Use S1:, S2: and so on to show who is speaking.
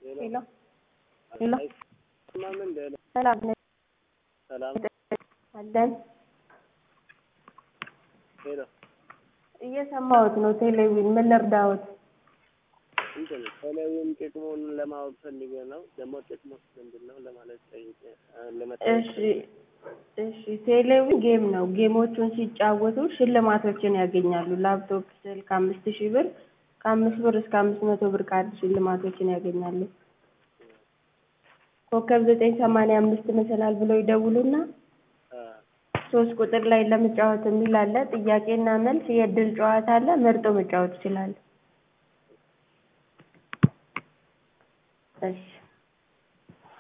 S1: ሄሎ ሄሎ
S2: አይሰማም እንደ
S1: ሰላም ነኝ
S2: ሰላም
S1: አለን
S2: ሄሎ
S1: እየሰማሁት ነው ቴሌቪዥን ምን ልርዳዎት
S2: እንትን ቴሌቪዥን ጥቅሙን ለማወቅ ፈልጌ ነው። ደግሞ ጥቅሙስ ምንድን ነው ለማለት ጠይቄ ለመጠየቅ
S1: እሺ እሺ ቴሌቪዥን ጌም ነው ጌሞቹን ሲጫወቱ ሽልማቶችን ያገኛሉ ላፕቶፕ ስልክ አምስት ሺህ ብር ከአምስት ብር እስከ አምስት መቶ ብር ካርድ ሽልማቶችን ያገኛሉ ኮከብ ዘጠኝ ሰማንያ አምስት መሰላል ብለው ይደውሉና
S2: አ
S1: ሶስት ቁጥር ላይ ለመጫወት የሚል አለ ጥያቄና መልስ የእድል ጨዋታ አለ መርጦ መጫወት ይችላሉ እሺ